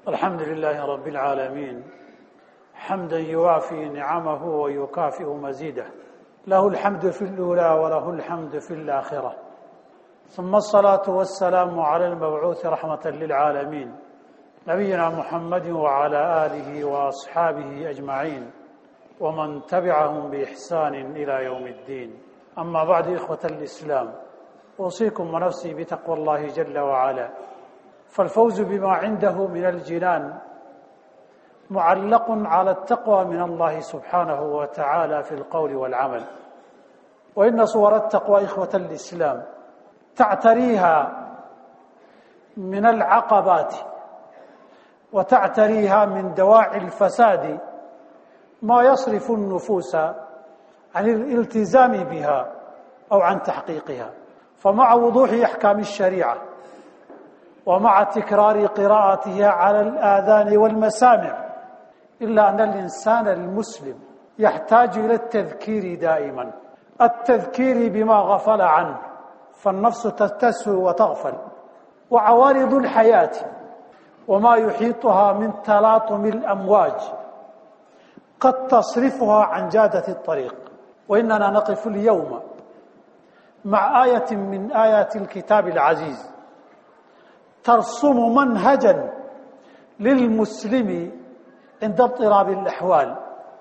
الحمد لله رب العالمين حمدا يوافي نعمه ويكافئ مزيده له الحمد في الأولى وله الحمد في الآخرة ثم الصلاة والسلام على المبعوث رحمة للعالمين نبينا محمد وعلى آله وأصحابه أجمعين ومن تبعهم بإحسان إلى يوم الدين أما بعد إخوة الإسلام أوصيكم ونفسي بتقوى الله جل وعلا فالفوز بما عنده من الجنان معلق على التقوى من الله سبحانه وتعالى في القول والعمل وإن صور التقوى إخوة الإسلام تعتريها من العقبات وتعتريها من دواعي الفساد ما يصرف النفوس عن الالتزام بها أو عن تحقيقها فمع وضوح أحكام الشريعة ومع تكرار قراءتها على الآذان والمسامع إلا أن الإنسان المسلم يحتاج إلى التذكير دائما التذكير بما غفل عنه فالنفس تتسهو وتغفل وعوارض الحياة وما يحيطها من تلاطم الأمواج قد تصرفها عن جادة الطريق وإننا نقف اليوم مع آية من آيات الكتاب العزيز ترسم منهجا للمسلم عند اضطراب الأحوال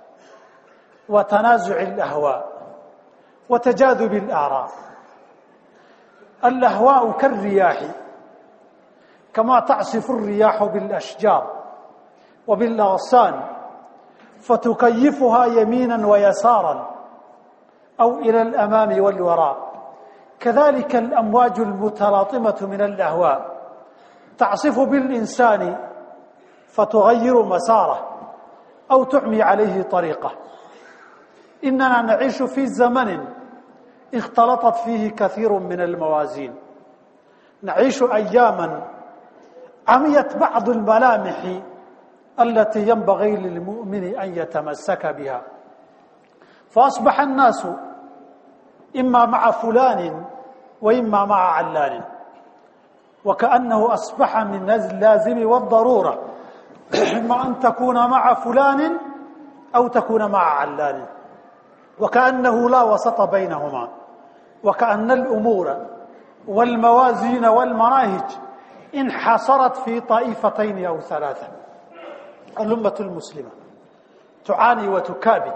وتنازع الأهواء وتجاذب الآراء الأهواء كالرياح كما تعصف الرياح بالأشجار وبالأغصان فتكيفها يمينا ويسارا أو إلى الأمام والوراء كذلك الأمواج المتلاطمة من الأهواء تعصف بالإنسان فتغير مساره أو تعمي عليه طريقه إننا نعيش في زمن اختلطت فيه كثير من الموازين نعيش أياما عميت بعض الملامح التي ينبغي للمؤمن أن يتمسك بها فأصبح الناس إما مع فلان وإما مع علان وكأنه أصبح من اللازم والضرورة إما أن تكون مع فلان أو تكون مع علان وكأنه لا وسط بينهما وكأن الأمور والموازين والمناهج انحصرت في طائفتين أو ثلاثة الأمة المسلمة تعاني وتكابد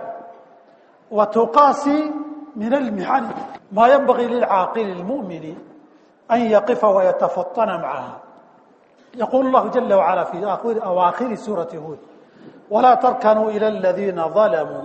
وتقاسي من المحن ما ينبغي للعاقل المؤمن أن يقف ويتفطن معها يقول الله جل وعلا في آخر أواخر سورة هود ولا تركنوا إلى الذين ظلموا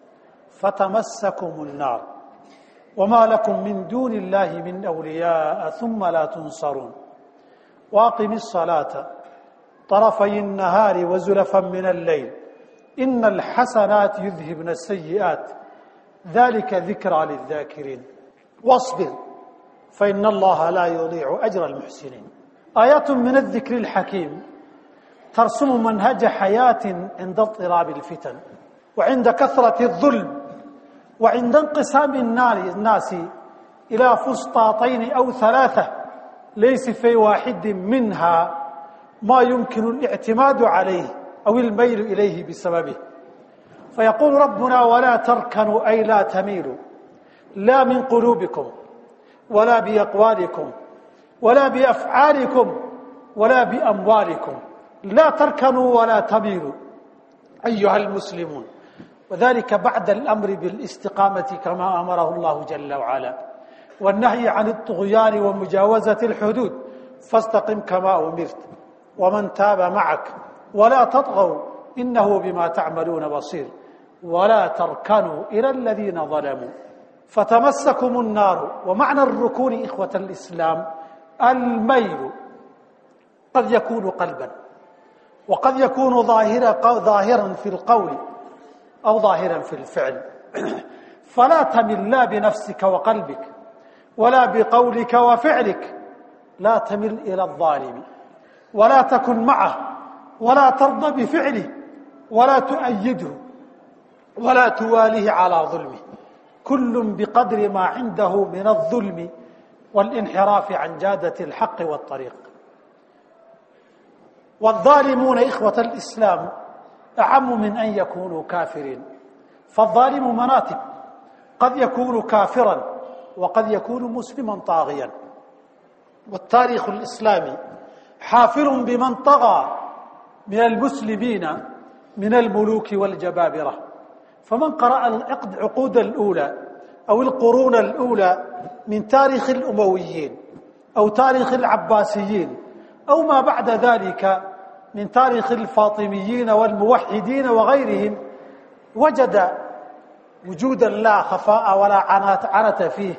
فتمسكم النار وما لكم من دون الله من أولياء ثم لا تنصرون واقم الصلاة طرفي النهار وزلفا من الليل إن الحسنات يذهبن السيئات ذلك ذكرى للذاكرين واصبر فإن الله لا يضيع أجر المحسنين آيات من الذكر الحكيم ترسم منهج حياة عند اضطراب الفتن وعند كثرة الظلم وعند انقسام الناس إلى فسطاطين أو ثلاثة ليس في واحد منها ما يمكن الاعتماد عليه أو الميل إليه بسببه فيقول ربنا ولا تركنوا أي لا تميلوا لا من قلوبكم ولا بأقوالكم ولا بأفعالكم ولا بأموالكم لا تركنوا ولا تميلوا أيها المسلمون وذلك بعد الأمر بالاستقامة كما أمره الله جل وعلا والنهي عن الطغيان ومجاوزة الحدود فاستقم كما أمرت ومن تاب معك ولا تطغوا إنه بما تعملون بصير ولا تركنوا إلى الذين ظلموا فتمسكم النار ومعنى الركون إخوة الإسلام الميل قد يكون قلبا وقد يكون ظاهرا ظاهرا في القول أو ظاهرا في الفعل فلا تمل لا بنفسك وقلبك ولا بقولك وفعلك لا تمل إلى الظالم ولا تكن معه ولا ترضى بفعله ولا تؤيده ولا تواليه على ظلمه كل بقدر ما عنده من الظلم والانحراف عن جادة الحق والطريق والظالمون إخوة الإسلام أعم من أن يكونوا كافرين فالظالم مناطق قد يكون كافرا وقد يكون مسلما طاغيا والتاريخ الإسلامي حافل بمن طغى من المسلمين من الملوك والجبابرة فمن قرأ العقود الأولى أو القرون الأولى من تاريخ الأمويين أو تاريخ العباسيين أو ما بعد ذلك من تاريخ الفاطميين والموحدين وغيرهم وجد وجودا لا خفاء ولا عنات عنت فيه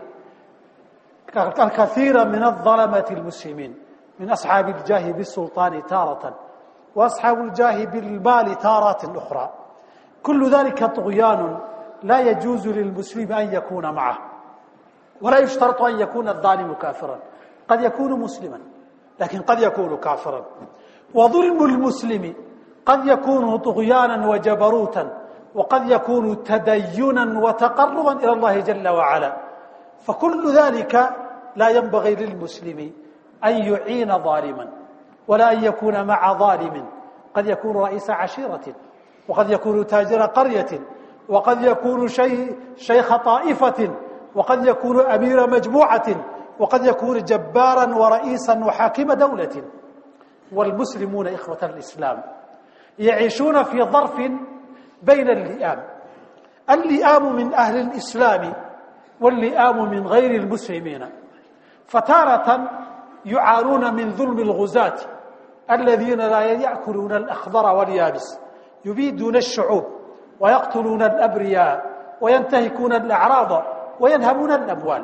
الكثير من الظلمة المسلمين من أصحاب الجاه بالسلطان تارة وأصحاب الجاه بالمال تارات أخرى كل ذلك طغيان لا يجوز للمسلم أن يكون معه ولا يشترط أن يكون الظالم كافرا قد يكون مسلما لكن قد يكون كافرا وظلم المسلم قد يكون طغيانا وجبروتا وقد يكون تدينا وتقربا إلى الله جل وعلا فكل ذلك لا ينبغي للمسلم أن يعين ظالما ولا أن يكون مع ظالم قد يكون رئيس عشيرة وقد يكون تاجر قرية وقد يكون شي شيخ طائفة وقد يكون أمير مجموعة وقد يكون جبارا ورئيسا وحاكم دولة والمسلمون إخوة الإسلام يعيشون في ظرف بين اللئام اللئام من أهل الإسلام واللئام من غير المسلمين فتارة يعانون من ظلم الغزاة الذين لا يأكلون الأخضر واليابس يبيدون الشعوب ويقتلون الأبرياء وينتهكون الأعراض وينهبون الأموال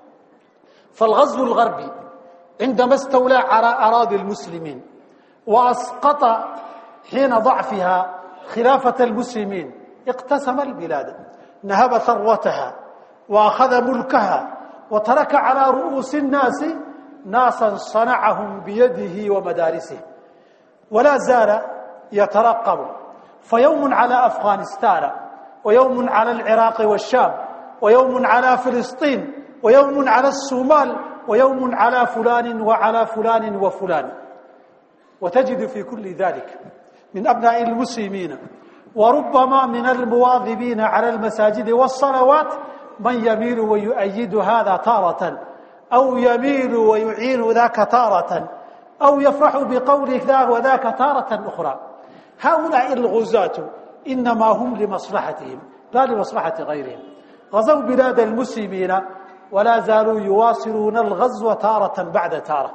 فالغزو الغربي عندما استولى على أراضي المسلمين وأسقط حين ضعفها خلافة المسلمين اقتسم البلاد نهب ثروتها وأخذ ملكها وترك على رؤوس الناس ناسا صنعهم بيده ومدارسه ولا زال يترقب فيوم على أفغانستان ويوم على العراق والشام ويوم على فلسطين ويوم على الصومال ويوم على فلان وعلى فلان وفلان وتجد في كل ذلك من أبناء المسلمين وربما من المواظبين على المساجد والصلوات من يميل ويؤيد هذا تارة أو يميل ويعين ذاك تارة أو يفرح بقول ذا وذاك تارة أخرى هؤلاء الغزاة إنما هم لمصلحتهم لا لمصلحة غيرهم غزوا بلاد المسلمين ولا زالوا يواصلون الغزو تارة بعد تارة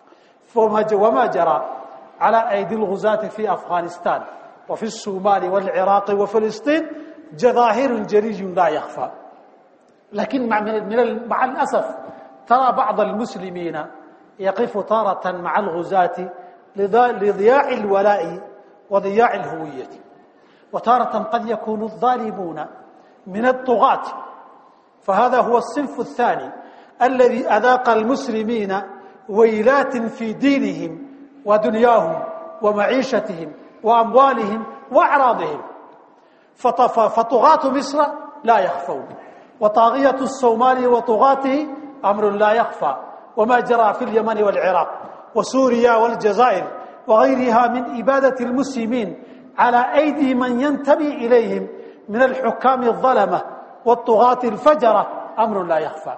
وما جرى على أيدي الغزاة في أفغانستان وفي الصومال والعراق وفلسطين جظاهر جريج لا يخفى لكن مع, من مع الأسف ترى بعض المسلمين يقف تارة مع الغزاة لضياع الولاء وضياع الهوية وتارة قد يكون الظالمون من الطغاة فهذا هو الصنف الثاني الذي أذاق المسلمين ويلات في دينهم ودنياهم ومعيشتهم وأموالهم وأعراضهم فطغاة مصر لا يخفون وطاغية الصومال وطغاته أمر لا يخفى وما جرى في اليمن والعراق وسوريا والجزائر وغيرها من إبادة المسلمين على أيدي من ينتمي إليهم من الحكام الظلمة والطغاة الفجرة أمر لا يخفى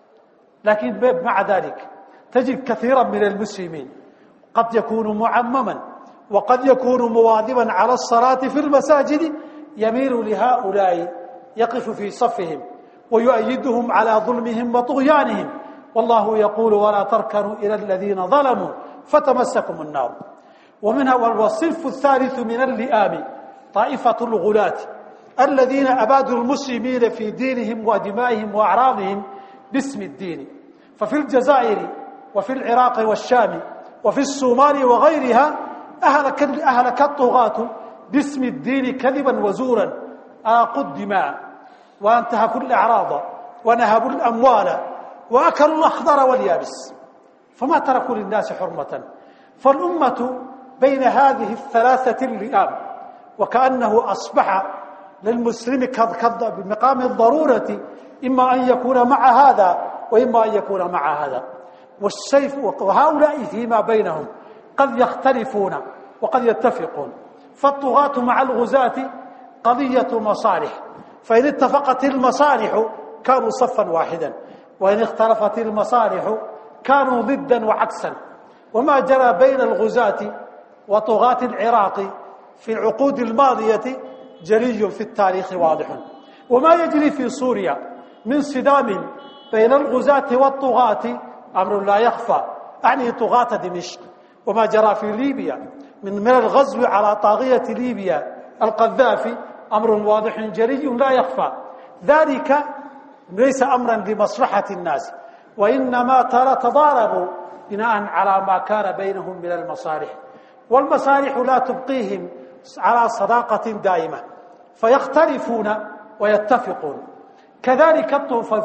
لكن مع ذلك تجد كثيرا من المسلمين قد يكون معمما وقد يكون مواظبا على الصلاة في المساجد يميل لهؤلاء يقف في صفهم ويؤيدهم على ظلمهم وطغيانهم والله يقول ولا تركنوا إلى الذين ظلموا فتمسكم النار ومنها والصنف الثالث من اللئام طائفة الغلاة الذين أبادوا المسلمين في دينهم ودمائهم وأعراضهم باسم الدين ففي الجزائر وفي العراق والشام وفي الصومال وغيرها أهلك, أهلك الطغاة باسم الدين كذبا وزورا آقوا الدماء وانتهكوا الأعراض ونهبوا الأموال وأكلوا الأخضر واليابس فما تركوا للناس حرمة فالأمة بين هذه الثلاثة اللئام وكأنه أصبح للمسلم بمقام الضرورة إما أن يكون مع هذا وإما أن يكون مع هذا والسيف وهؤلاء فيما بينهم قد يختلفون وقد يتفقون فالطغاة مع الغزاة قضية مصالح فإن اتفقت المصالح كانوا صفا واحدا وإن اختلفت المصالح كانوا ضدا وعكسا وما جرى بين الغزاة وطغاة العراق في العقود الماضية جلي في التاريخ واضح وما يجري في سوريا من صدام بين الغزاة والطغاة أمر لا يخفى أعني طغاة دمشق وما جرى في ليبيا من من الغزو على طاغية ليبيا القذافي أمر واضح جلي لا يخفى ذلك ليس أمرا لمصلحة الناس وإنما ترى تضاربوا بناء على ما كان بينهم من المصالح والمصالح لا تبقيهم على صداقة دائمة فيختلفون ويتفقون كذلك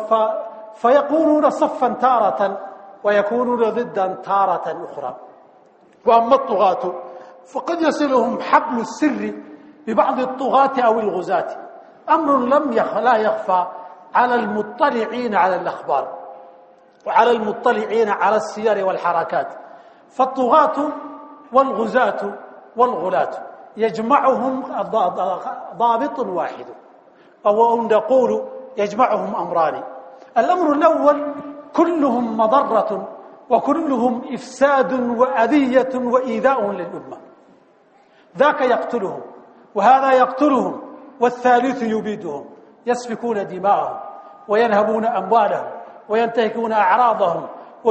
فيكونون صفا تارة ويكونون ضدا تارة أخرى وأما الطغاة فقد يصلهم حبل السر ببعض الطغاة أو الغزاة أمر لم يخ لا يخفى على المطلعين على الأخبار وعلى المطلعين على السير والحركات فالطغاة والغزاة والغلاة يجمعهم ضابط واحد أو نقول يجمعهم أمران الأمر الأول كلهم مضرة وكلهم إفساد وأذية وإيذاء للأمة ذاك يقتلهم وهذا يقتلهم والثالث يبيدهم يسفكون دماءهم وينهبون أموالهم وينتهكون أعراضهم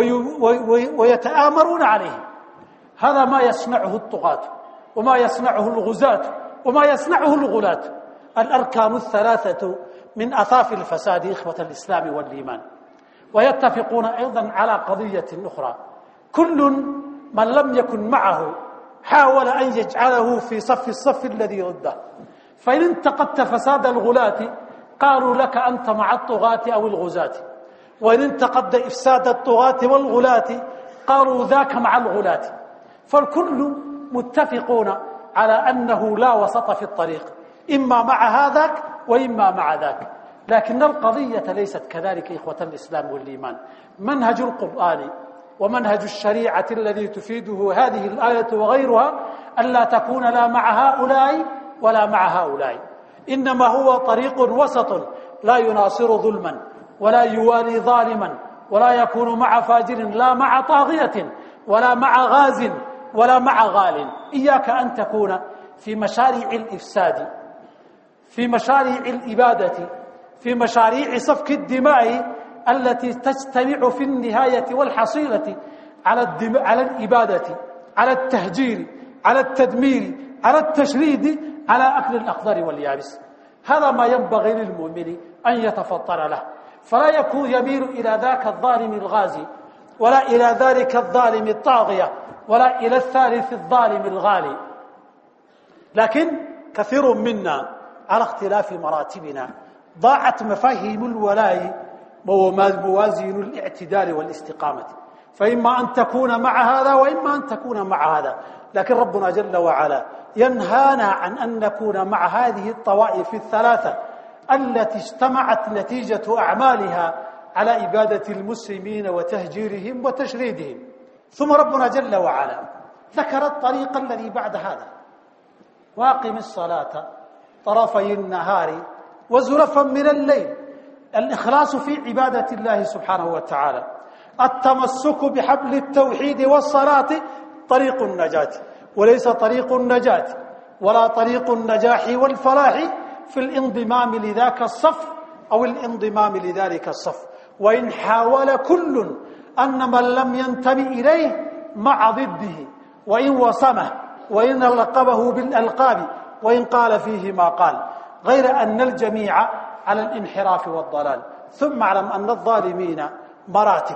ويتآمرون عليهم هذا ما يصنعه الطغاة وما يصنعه الغزاة وما يصنعه الغلاة الأركان الثلاثة من أثاف الفساد إخوة الإسلام والإيمان ويتفقون أيضا على قضية أخرى كل من لم يكن معه حاول أن يجعله في صف الصف الذي ضده فإن انتقدت فساد الغلاة قالوا لك أنت مع الطغاة أو الغزاة وإن انتقد إفساد الطغاة والغلاة قالوا ذاك مع الغلاة فالكل متفقون على أنه لا وسط في الطريق إما مع هذاك وإما مع ذاك لكن القضية ليست كذلك إخوة الإسلام والإيمان منهج القرآن ومنهج الشريعة الذي تفيده هذه الآية وغيرها ألا تكون لا مع هؤلاء ولا مع هؤلاء إنما هو طريق وسط لا يناصر ظلما ولا يوالي ظالما ولا يكون مع فاجر لا مع طاغية ولا مع غاز ولا مع غال إياك أن تكون في مشاريع الإفساد في مشاريع الإبادة في مشاريع سفك الدماء التي تجتمع في النهاية والحصيلة على الدم... على الإبادة على التهجير على التدمير على التشريد على أكل الأخضر واليابس هذا ما ينبغي للمؤمن أن يتفطر له فلا يكون يميل إلى ذاك الظالم الغازي ولا إلى ذلك الظالم الطاغية ولا إلى الثالث الظالم الغالي لكن كثير منا على اختلاف مراتبنا ضاعت مفاهيم الولاء موازين الاعتدال والاستقامة فإما أن تكون مع هذا وإما أن تكون مع هذا لكن ربنا جل وعلا ينهانا عن أن نكون مع هذه الطوائف الثلاثة التي اجتمعت نتيجة أعمالها على إبادة المسلمين وتهجيرهم وتشريدهم ثم ربنا جل وعلا ذكر الطريق الذي بعد هذا واقم الصلاة طرفي النهار وزلفا من الليل الإخلاص في عبادة الله سبحانه وتعالى التمسك بحبل التوحيد والصلاة طريق النجاة وليس طريق النجاة ولا طريق النجاح والفلاح في الانضمام لذاك الصف أو الانضمام لذلك الصف وإن حاول كل أن من لم ينتمي إليه مع ضده وإن وصمه وإن لقبه بالألقاب وإن قال فيه ما قال غير أن الجميع على الانحراف والضلال ثم اعلم أن الظالمين مراتب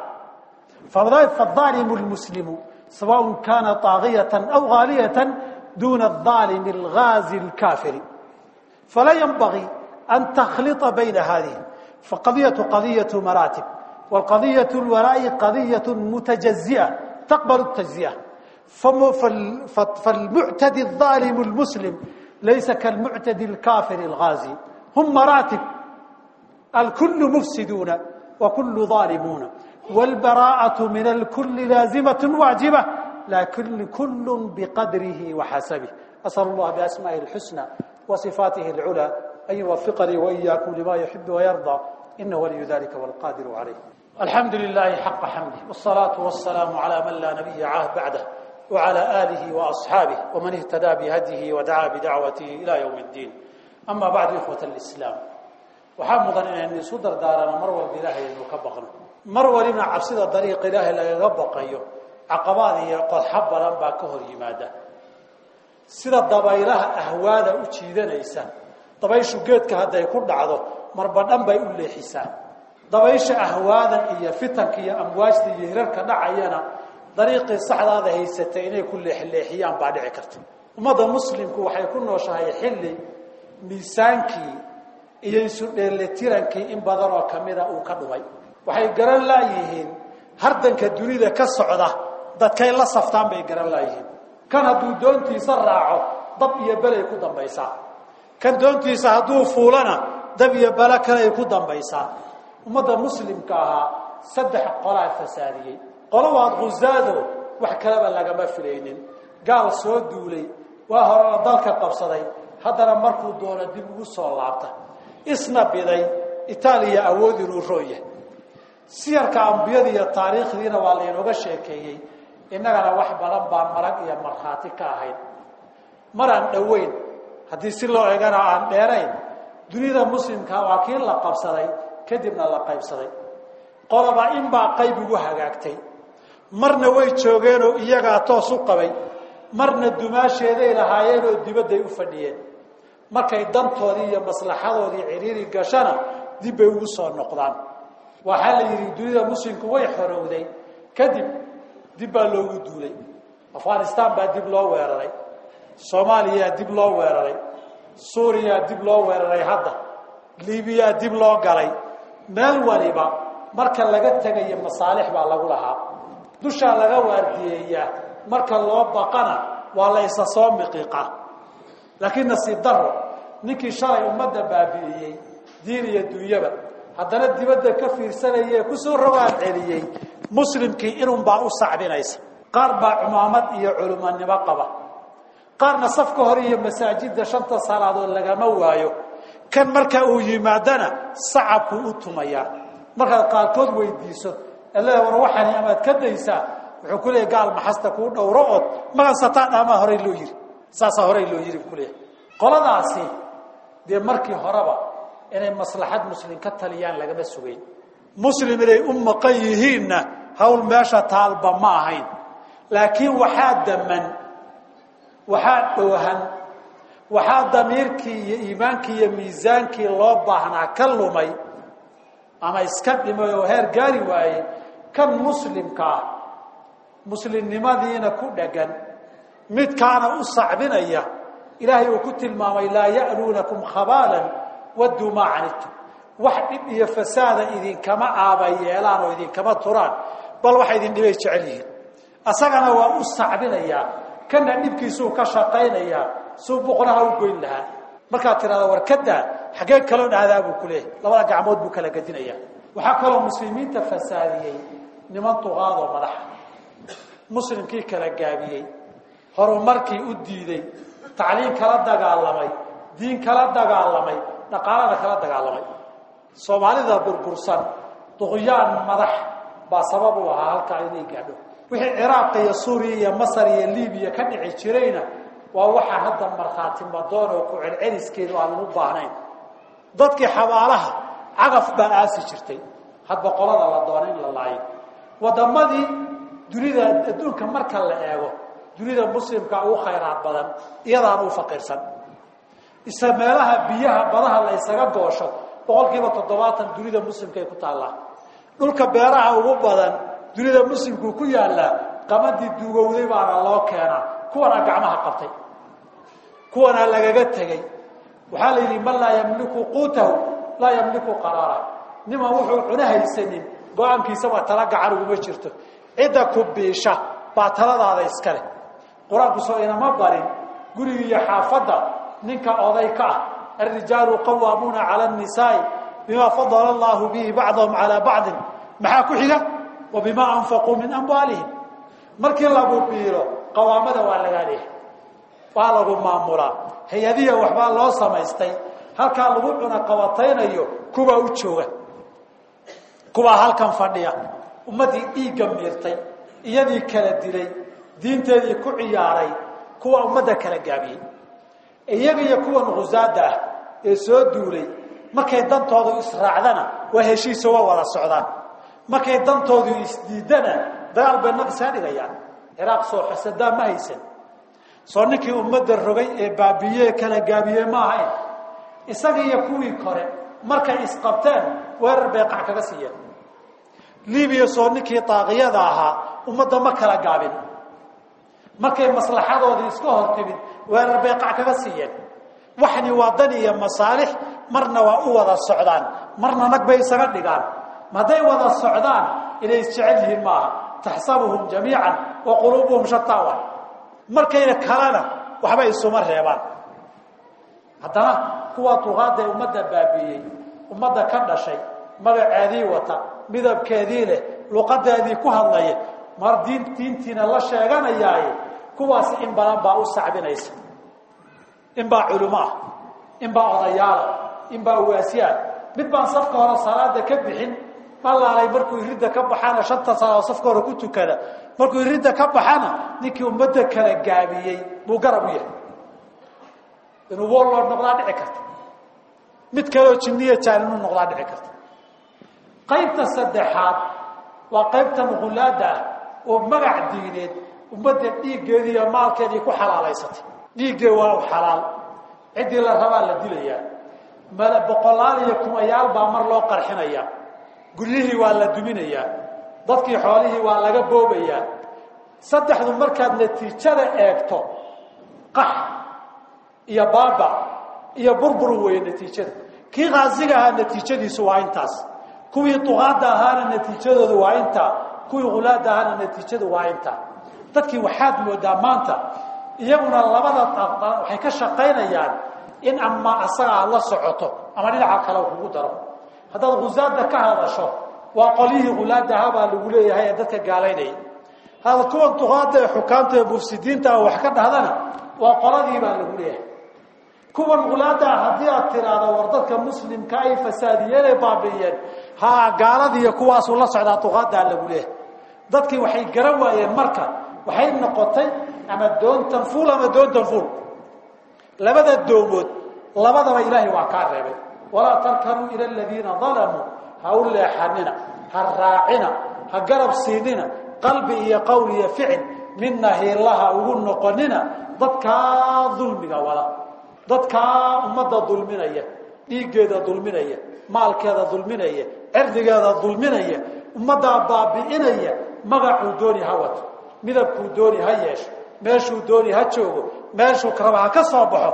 فالظالم المسلم سواء كان طاغية أو غالية دون الظالم الغازي الكافر فلا ينبغي أن تخلط بين هذه فقضية قضية مراتب والقضية الولاء قضية متجزئة تقبل التجزئة فالمعتدي الظالم المسلم ليس كالمعتدي الكافر الغازي هم مراتب الكل مفسدون وكل ظالمون والبراءة من الكل لازمة واجبة lakin kul biqadrihi waxasabih asal اllah biasma'ihi اlxusna wasifaatihi اlculaa an yuwafiqanii waiyakum lima yuxib wayarda inahu waliyu dalika wاlqadiru calayh alxamdu lilahi xaqa xamdih wالsalaaةu wasalaamu calى man laa nabiya bacdah wعalى alihi وaصxaabih wman ihtadaa bihadyihi wadacaa bidacwatihi ila ywm اddiin ama bacdu ikhwat اlislaam waxaa mudan inaynu isu dardaarano mar walba ilaahay aynu ka baqno mar walibna cabsida dariiqa ilaahay lagaga baqayo caqabaad iyo qodxo badan baa ka hor yimaada sida dabaylaha ahwaada u jiidanaysa dabayshu geedka hadday ku dhacdo marba dhan bay u leexisaa dabaysha ahwaada iyo fitanka iyo amwaajta iyo hirarka dhacayana dariiqii saxdaada haysatay inay ku leexleexiyaan baa dhici karta ummadda muslimku waxay ku nooshahay xilli miisaankii iyo isu dheelitirankii in badan oo kamida uu ka dhumay waxay garan laayihiin hardanka dunida ka socda dadkay la saftaan bay garan laayihiin kan hadduu doontiisa raaco dab iyo belay ku dambaysaa kan doontiisa hadduu fuulana dab iyo bele kaley ku dambaysaa ummadda muslimka ahaa saddex qolaa fasaadiyey qolo waad khusaado wax kaleba lagama filaynin gaal soo duulay waa horena dalka qabsaday haddana markuu doono dib ugu soo laabta isna biday itaaliya awood inuu rooya siyarka ambiyada iyo taariikhdiina waa laynooga sheekeeyey innagana wax badan baan marag iyo markhaati ka ahayn maraan dhoweyn haddii si loo egana aan dheerayn dunida muslimka waa kii la qabsaday kadibna la qaybsaday qoloba inbaa qayb ugu hagaagtay marna way joogeenoo iyagaa toos u qabay marna dumaasheeday lahaayeenoo dibadday u fadhiyeen markay dantoodii iyo maslaxadoodii ciriiri gashana dib bay ugu soo noqdaan waxaa la yidhi dunida muslimku way xorowday kadib dib baa loogu duulay afghanistan baa dib loo weeraray soomaaliyaa dib loo weeraray suuriyaa dib loo weeraray hadda libiyaa dib loo galay meel waliba marka laga tegayo masaalix baa lagu lahaa dushaa laga waardiyeeyaa marka loo baqana waa la isa soo miqiiqaa laakiin nasiib daro ninkii shalay ummadda baabi'iyey diin iyo dunyaba haddana dibadda ka fiirsanaya ee kusoo rogaan celiyey muslimkii inunbaa u sacbinaysa qaar baa cumaamad iyo culumanimo qaba qaarna safka hore iyo masaajidda shanta salaadood lagama waayo kan marka uu yimaadana sacabkuu u tumayaa markaad qaarkood weydiiso alle war waxaani amaad ka daysaa wuxuu ku leeyahy gaal maxasta kuu dhowro ood magansataa dhaamaa horey loo yiri saasaa horey loo yiri buu kuleeyahay qoladaasi dee markii horeba inay maslaxad muslim ka taliyaan lagama sugayn muslim inay u maqan yihiinna hawl meesha taalba ma ahayn laakiin waxaa daman waxaa dhoohan waxaa damiirkii iyo iimaankii iyo miisaankii loo baahnaa ka lumay ama iska dhimay oo heer gaari waayey kan muslimka ah muslimnimadiina ku dhagan midkaana u sacbinaya ilaahay uu ku tilmaamay laa ya'luunakum khabaalan wadduu maa canidtum wax dhib iyo fasaada idinkama aaba yeelaan oo idinkama turaan bal waxa idin dhibay jecel yihiin asagana waa u sacbinayaa kana dhibkiisuu ka shaqaynayaa suu boqonaha u goyn lahaa markaad tirahda warkadaa xaggee kaloo dhahdaa buu ku leeyahy labada gacmood buu kala gedinayaa waxaa kaloo muslimiinta fasaadiyey niman duqaadoo madaxa muslimkii kala gaabiyey horumarkii u diiday tacliin kala dagaalamay diin kala dagaalamay dhaqaalana kala dagaalamay soomaalida burbursan duqyaan madax baa sabab u ahaa halkaa inay gaadho wixii ciraaq iyo suuriya iyo masar iyo libiya ka dhici jirayna waa waxaa hadda markhaati madoon oo ku celceliskeedu aan u baahnayn dadkii xabaalaha cagaf baa aasi jirtay hadba qolada la doona in la laayo waddamadii dunida adduunka marka la eego dunida muslimka ugu khayraad badan iyadaana u faqiirsan isa meelaha biyaha badaha la ysaga goosho boqol kiiba toddobaatan dunida muslimkaay ku taallaa dhulka beeraha ugu badan dunida muslimku ku yaallaa qamadii duugowday baana loo keenaa kuwanaa gacmaha qabtay kuwanaa lagaga tegey waxaa la yidhi man laa yamliku quutahu laa yamliku qaraarah niman wuxuu cuno haysanin go-aankiisaba tala gacan uguma jirto cidda ku biisha baa taladaada iskale qur-aanku soo inama barin guriga iyo xaafadda ninka oday ka ah alrijaalu qawaamuuna cala annisaai bima fadala allahu bihi bacdahum calaa bacdin maxaa ku xiga wa bimaa anfaquu min amwaalihim markii lagu biilo qawaamada waa lagaa leehay waa lagu maamulaa hay-adiya waxbaa loo samaystay halkaa lagu cuna qabataynayo kuwaa u jooga kuwaa halkan fadhiya ummaddii dhiigga miirtay iyadii kala dilay diinteedii ku ciyaaray kuwa ummadda kala gaabiyey iyaga iyo kuwan khusaada ah ee soo duulay markay dantoodu israacdana waa heshiisa waa wada socdaan markay dantoodu isdiidana dagaal bay naqsaa dhigayaan ciraaq soo xasadaa ma haysan soo ninkii ummadda rogay ee baabiye kala gaabiyey ma ahayn isaga iyo kuwii kore markay isqabteen weerar bay qac kaga siiyeen libiya soo ninkii daaqiyada ahaa ummadda ma kala gaabin markay maslaxadoodii iska hor timid weerar bay qac kaga siiyeen waxni waa dan iyo masaalix marna waa u wada socdaan marna nag bay isaga dhigaan hadday wada socdaan inay isjecel yihiin maaha taxsabuhum jamiican wa quluubuhum shataa wa markayna kalena waxba isuma reebaan haddana kuwa duqaada ee ummadda baabiiyey ummadda ka dhashay magaceedii wata midabkeedii leh luqadeedii ku hadlaya mar diin diintiina la sheeganayaaye kuwaasi in badan baa u sacbinaysa in baa culimo ah in baa odayaala in baa uwaasiyaah mid baan safka hore salaada ka bixin malaalay markuu iridda ka baxana shanta salaadood safka hore ku tukada markuu iridda ka baxana ninkii ummadda kala gaabiyey buu garab u yahay inuu wooloo noqdaa dhici karta mid kaleoo jinniya jaan inuu noqdaa dhici karta qaybta saddexaad waa qaybta nuqulaada ah oo magac diineed ummadda dhiiggeedii iyo maalkeedii ku xalaalaysatay dhiiggee waa u xalaal ciddii la rabaa la dilayaa mala boqolaal iyo kumayaal baa mar loo qarxinayaa guryihii waa la duminayaa dadkii xoolihii waa laga boobayaa saddexdu markaad natiijada eegto qax iyo baaba iyo burbur weeye natiijada kii kaasiga ahaa natiijadiisu waa intaas kuwii duqaada ahaana natiijadoodu waa intaa kuwii hulaada ahaana natiijadu waa intaa dadkii waxaad moodaa maanta iyaguna labada waxay ka shaqaynayaan in ama asaga aad la socoto ama dhinaca kale kugu daro haddaad khusaada ka hadasho waa qolyihii hulaada ahaa baa lagu leeyahay ee dadka gaalaynaya hada kuwan duqaada ee xukaamta ee mufsidiinta ah wax ka dhahdana waa qoladii baa lagu leeyahay kuwan hulaada haddii aad tiraahdo war dadka muslimka ay fasaadiyeenay baabi'iyeen ha gaaladiiyo kuwaasuu la socdaa duqaadaa lagu leeyahay dadkii waxay garan waayeen marka waxay noqotay ama doontan fuul ama doontan fuul labada doomood labadaba ilaahay waa kaa reebay walaa tarkanuu ila aladiina dalamuu ha u leexanina ha raacina ha garab siinina qalbi iyo qowl iyo ficil midna hiillaha ugu noqonina dadkaa dulmiga wada dadkaa ummadda dulminaya dhiiggeeda dulminaya maalkeeda dulminaya cirdigeeda dulminaya ummaddaa baabi'inaya magacuu dooni ha wato midabkuu dooni ha yeesho meeshuu dooni ha joogo meeshuu raba ha ka soo baxo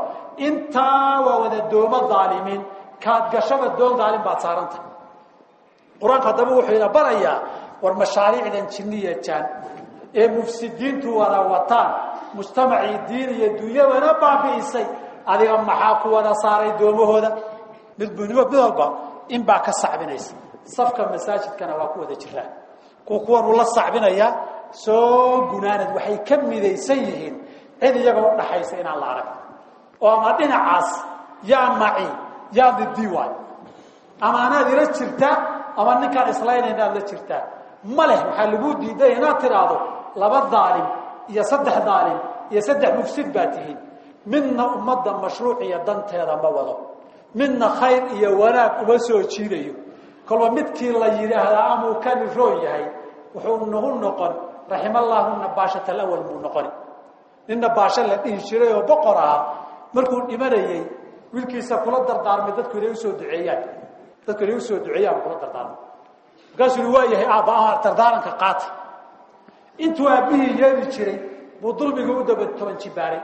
intaa waa wada doomo daalimiin kaad gashaba doon daalim baad saaranta qur-aanku haddaba wuxuu ina barayaa war mashaariicdan jinniya jaan ee mufsidiintu wada wataan mujtamacii diin iyo dunyadana baabi'isay adiga maxaa ku wada saaray doomahooda mid mid walba in baa ka sacbinaysa safka masaajidkana waa ku wada jiraan kuwa kuwan uu la sacbinayaa soo gunaanad waxay ka midaysan yihiin cid iyaga u dhaxaysa inaan la arag oo ama dhinacaas yaa maci yaa didii waay ama anaad ila jirtaa ama ninkaan islaynayna aad la jirtaa ma leh waxaa lagu diiday inaad tidhaahdo laba daalim iyo saddex daalim iyo saddex mufsid baa tihiin midna ummadda mashruuc iyo danteeda ma wado midna khayr iyo wanaag uma soo jiidayo kolba midkii la yidhaahdaa amuu kani roon yahay wuxuu nagu noqon raximallahu nabaashat alawal buu noqoni nin nabaasho la dhihi jiray oo boqor ahaa markuu dhimanayey wiilkiisa kula dardaarmay dadku inay usoo duceeyaan dadku inay usoo duceeyaan kula dardaarmay markaasuu yii waa yahay aabba ama dardaaranka qaata intuu aabbihii yeeli jiray buu dulmiga u daba toban jibaaray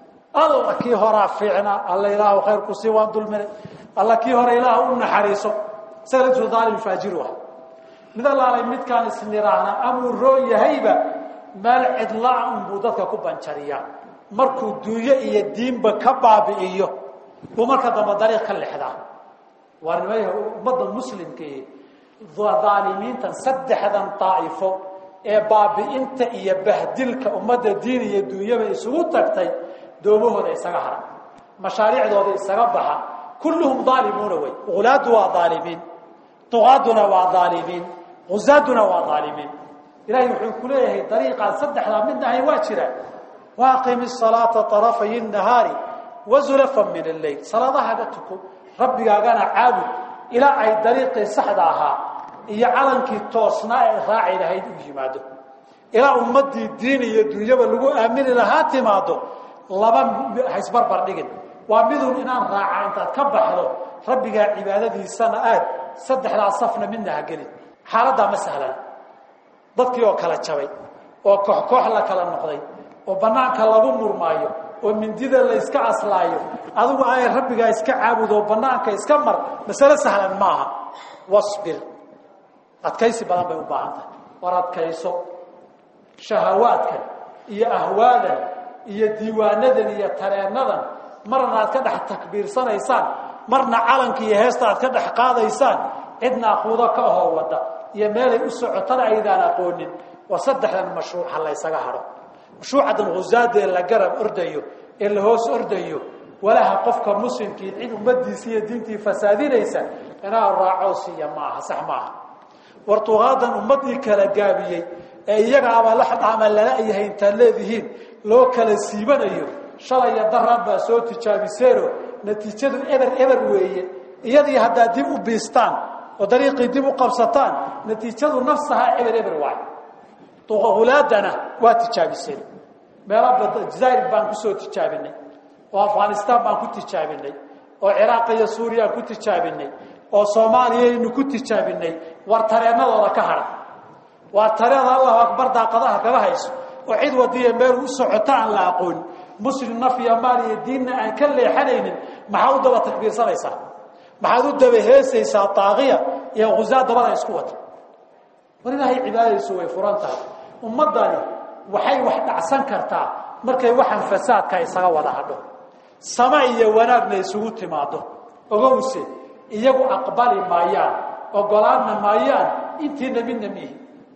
alla kii horaa fiicnaa alla ilaahu khayr ku sii waan dulminay alla kii hore ilaah u naxariiso isaga laftiisu daalim faajiru ah mid allaalay midkaan isniraahna amuu roon yahayba meel cidlaa unbuu dadka ku banjariyaa markuu duunyo iyo diinba ka baabi'iyo buu marka dambe dariiq ka lexdaa waa nimay ummadda muslimkii daalimiintan saddexdan daa'ifo ee baabi'inta iyo bahdilka ummadda diin iyo duunyaba isugu tagtay doomahooda isaga hara mashaariicdooda isaga baxa kulluhum daalimuuna wey ulaadu waa aalimiin duqaaduna waa aalimiin uzaaduna waa aalimiin ilahay wuxuu ku leeyahay dariiqaan saddexdaa midna ahayn waa jira waaqimi salaata طarafay nahaari wazulafan min alleyl salaadahaga tuko rabbigaagana caabud ilaa ay dariiqii saxda ahaa iyo calankii toosnaa ee raaci lahayd u yimaado ilaa ummadii diin iyo dunyaba lagu aamini lahaa timaado laba haysbarbar dhigin waa midun inaan raaca intaad ka baxdo rabbigaa cibaadadiisana aad saddexdaa safna midna ha gelin xaaladdaa ma sahlan dadkii oo kala jabay oo koox koox la kala noqday oo banaanka lagu murmaayo oo mindida la iska aslaayo adigu ay rabbigaa iska caabud oo banaanka iska mar masale sahlan maaha wasbir adkaysi badan bay u baahan tahay war adkayso shahawaadkan iyo ahwaadan iyo diiwaanadan iyo tareenadan marna aad ka dhex takbiirsanaysaan marna calanka iyo heesta aad ka dhex qaadaysaan cidna aquudo ka ahoo wada iyo meelay u socotana aydaan aqoonin waa saddexdan mashruuca la ysaga haro mashruucadan husaada ee la garab ordayo ee la hoos ordayo walaha qofka muslimkii cid ummadiisi iyo diintii fasaadinaysa inaa raaco siiya maaha sax maaha wartuqaadan ummadii kala gaabiyey ee iyaga abalaxdhaama lala yahay intaad leedihiin loo kala siibanayo shalay iyo daraad baa soo tijaabiseeno natiijadu eber eber weeye iyadii haddaad dib u biistaan oo dariiqii dib u qabsataan natiijadu nafsahaa eber eber waayo hulaadana waa tijaabiseen meelo jazaa'ir baan kusoo tijaabinay oo afghanistaan baan ku tijaabinay oo ciraaq iyo suuriyaan ku tijaabinay oo soomaaliyaynu ku tijaabinay war tareennadooda ka hadha waa tareeda allahu akbar daaqadaha kaga hayso oo cid wadiya meel u socota aan la aqoon muslim naf iyo maal iyo diinna aan ka leexanaynin maxaa u daba takbiirsanaysaa maxaad u daba heesaysaa taaqiya iyo khusaa dabada isku wata war ilaahay cibaadadiisu way furan tahay ummaddani waxay wax dhacsan kartaa markay waxaan fasaadka isaga wada hadho sama iyo wanaagna isugu timaado ogowse iyagu aqbali maayaan ogolaanna maayaan intiina midna miihi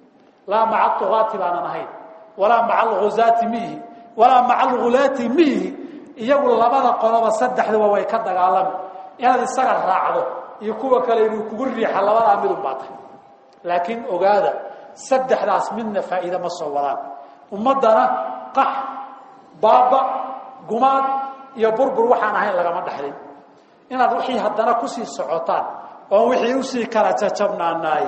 laa maca tugaati baanan ahayn walaa maca alghuzaati miihi walaa maca alghulaati miihi iyagu labada qoloba saddexduba way ka dagaalami inaad isaga raacdo iyo kuwa kale inuu kugu riixa labadaa midun baa tahay laakiin ogaada saddexdaas midna faa'iide ma soo wadaan ummaddana qax baaba gumaad iyo burbur waxaan ahayn lagama dhexlin inaad wixii haddana kusii socotaan oon wixii usii kala jajabnaanaay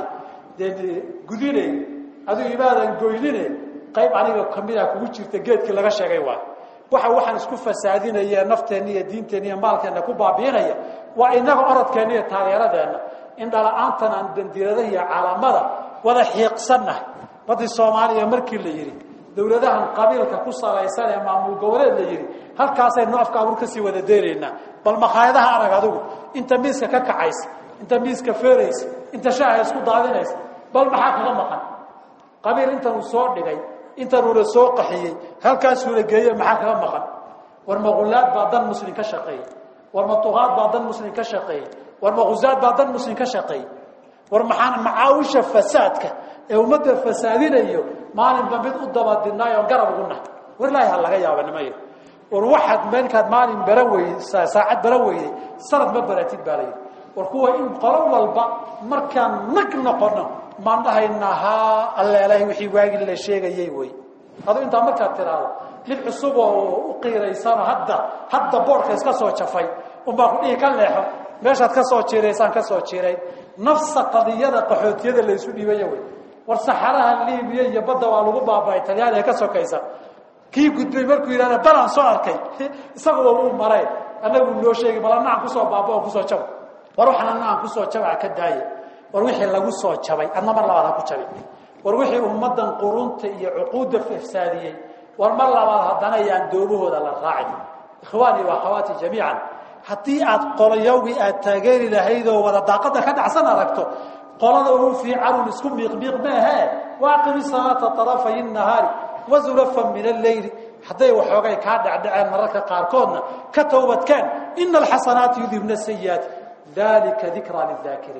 dee gudine adigu imaadan goynine qayb aniga kamida kugu jirta geedkii laga sheegay waay waxa waxaan isku fasaadinaya nafteenna iyo diinteenna iyo maalkeenna ku baabiinaya waa inaga orodkeenna iyo taageeradeenna in dhala-aantan aan bandiradaha iyo calaamada wada xiiqsannahay badii soomaaliya markii la yidhi dowladahan qabiilka ku salaysan ee maamul goboleed la yidhi halkaasaynu afka abuur kasii wada deynaynaa bal makhaayadaha arag adigu inta miiska ka kacaysa inta miiska feeraysa inta shaaha isku daadinaysa bal maxaa kaga maqan qabiil intan uu soo dhigay intanuuna soo qaxiyey halkaasuuna geeye maxaa kaga maqan war maulaad baa dan muslim ka shaqeeyey war matuqaad baa dan muslim ka shaqeeyey war mahuzaad baa dan muslim ka shaqeeyey war maxaan macaawisha fasaadka ee ummadda fasaadinayo maalinba mid u dabadinaayo on garab ugu nahay war ilaahi ha laga yaaba nimayo war waxaad markaad maalin baran weyey saacad baran weyday sanad ma baratid baa layidhi war kuwa in qolo walba markaan nag noqono maan dhahaynaa haa alleelahay wixii waagii la sheegayay wey adu intaa markaad tiraahdo mid cusub oo u qiiraysano hadda hadda boorka iska soo jafay unbaa ku dhihi ka leexo meeshaad ka soo jiiraysaan ka soo jiirayn nafsa qadiyada qaxootiyada la isu dhiibaya wey war saxaraha libiya iyo badda waa lagu baaba'ay talyaani ee ka sokaysa kii gudbay markuu yidhahda balaan soo arkay isaguba wuu maray annagu noo sheegi bal annaaan kusoo baaba oo kusoo jaba war waxaan annaaan kusoo jabaa ka daaye war wixii lagu soo jabay adna mar labaad ha ku jabi war wixii ummaddan qurunta iyo cuquudda fafsaadiyey war mar labaad haddana yaan doomahooda la raacin ikhwaani wa akhawaati jamiican haddii aad qolayawgii aad taageeri lahayd oo wada daaqada ka dhacsan aragto qolada ugu fiicanun isku miiqmiiq maahee waaqimi salaata tarafay nahaari wazulafan min alleyli hadday waxoogay kaa dhecdhaceen mararka qaarkoodna ka towbadkeen ina alxasanaati yudhibna sayiaati dalika dikraa lidaakiriin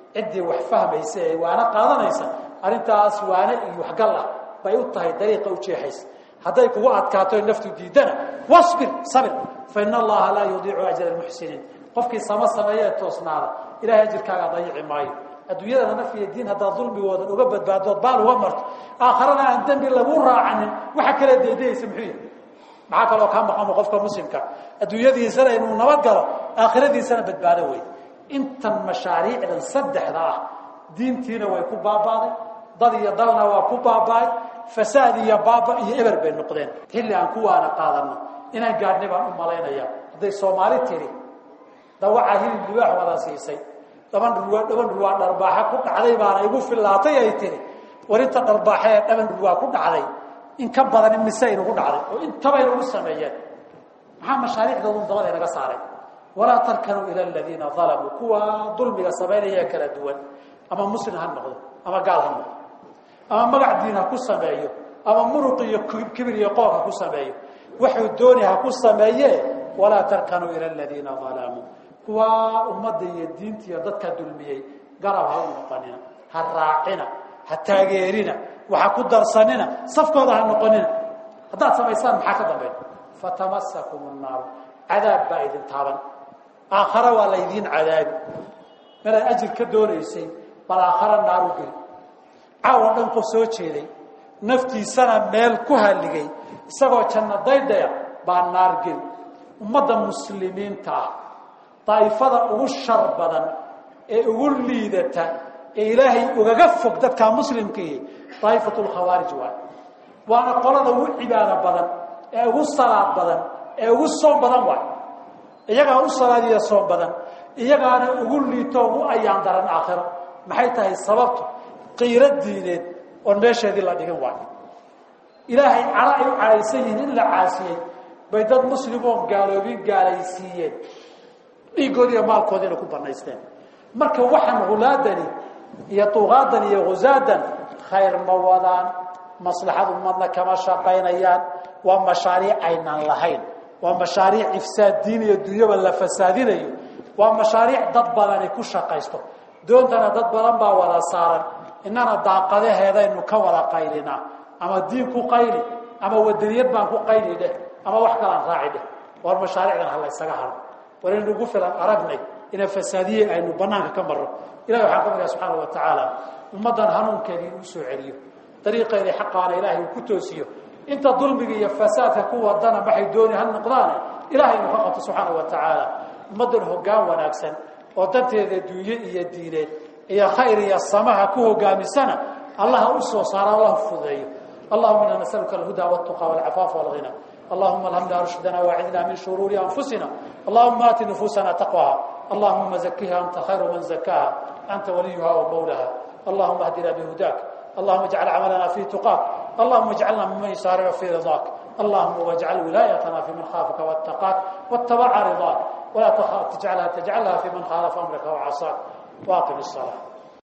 ciddii wax fahmaysa ee waana qaadanaysa arrintaas waane iyo waxgal ah bay u tahay dariiqa u jeexaysa hadday kugu adkaato naftu diidana wasbir sabir fa ina allaha laa yudiicu ajra almuxsiniin qofkii sama sameeye ee toosnaada ilahay ajirkaagaa dayici maayo adduunyadana naf iyo diin haddaad dulmigoodan uga badbaadood baal uga marto aakharana aan dembi lagu raacanin waxa kala daydayaysa muxuu yahay maxaa kaloo kaa maqamo qofka muslimka adduunyadiisana inuu nabad galo aakhiradiisana badbaado wey intan mashaariicdan saddexda ah diintiina way ku baabaaday dad iyo dalna waa ku baaba'ay fasaad iyo baaba iyo eber bay noqdeen xilli aan kuwaana qaadano inaan gaadhnay baan u malaynaya hadday soomaali tiri dawacaa hilib libaax wada siisay dhaban dhurwaa dhaban dhurwaa dharbaaxa ku dhacday baana igu fillaatay ay tiri warinta dharbaaxa ee dhaban dhurwaa ku dhacday in ka badan in mise inugu dhacday oo intabay nagu sameeyeen maxaa mashaariicdoodun dabada inaga saaray walaa tarkanuu ila aladiina dalamuu kuwa dulmiga samaynaya kala duwan ama muslim ha noqdo ama gaal ha noqdo ama magac diin ha ku sameeyo ama muruq iyo kibir iyo qoor ha ku sameeyo waxuu dooni ha ku sameeye walaa tarkanuu ila aladiina dalamuu kuwa ummadda iyo diinta iyo dadka dulmiyey garab ha u noqonina ha raacina ha taageerina waxa ku darsanina safkooda ha noqonina haddaad samaysaan maxaa ka dambeyn fatamasakum naaru cadaab baa idin taaban aakhara waa laydiin cadaabi meelaad ajir ka doonaysay bal aakhara naaru geli caawa dhan qof soo jeeday naftiisana meel ku halligay isagoo janno daydaya baa naar geli ummadda muslimiinta ah daa'ifada ugu shar badan ee ugu liidata ee ilaahay ugaga fog dadka muslimkii daa'ifatu lkhawaarij waay waana qolada ugu cibaado badan ee ugu salaad badan ee ugu soom badan waay iyagaa u salaadiya soom badan iyagaana ugu liito ugu ayaan daran aakhiro maxay tahay sababtu qiiro diineed oon meesheedii la dhigin waayo ilaahay cara ay u cadhaysan yihiin in la caasiyey bay dad muslimoon gaaloobin gaalaysiiyeen dhiiggoodi iyo maalkoodiina ku banaysteen marka waxaan hulaadani iyo duqaadan iyo husaadan khayr ma wadaan maslaxad ummadna kama shaqaynayaan waa mashaariic aynaan lahayn waa mashaariic ifsaad diin iyo dunyaba la fasaadinayo waa mashaariic dad badani ku shaqaysto doontana dad badan baa wada saaran innana daaqadaheedaynu ka wada qaylinaa ama diin ku qayli ama wadaniyad baan ku qayli dheh ama wax kalaan raaci dheh war mashaariicdan ha laysaga haro war in ugu filan aragnay ina fasaadiye aynu banaanka ka marro ilahi waxaan ka baryaa subxaana wa tacaala ummaddan hanuunkeedii inuu soo celiyo dariiqeedii xaqaana ilaahay uu ku toosiyo inta dulmiga iyo fasaadka ku wadana maxay dooni ha noqdaane ilahay inuu ka qabto subxaana wa tacaala ummaddan hoggaan wanaagsan oo danteeda dunye iyo diineed iyo khayr iyo samaha ku hogaamisana allaha u soo saara allah fudeeyo allahuma ina nasaluka alhuda waltuqa walcafaafa walghina اللهم الهمنا رشدنا واعذنا من شرور أنفسنا اللهم آت نفوسنا تقواها اللهم زكها أنت خير من زكاها أنت وليها ومولاها اللهم اهدنا بهداك اللهم اجعل عملنا في تقاك اللهم اجعلنا ممن يسارع في رضاك اللهم واجعل ولايتنا في من خافك واتقاك واتبع رضاك ولا تجعلها تجعلها في من خالف أمرك وعصاك واقم الصلاة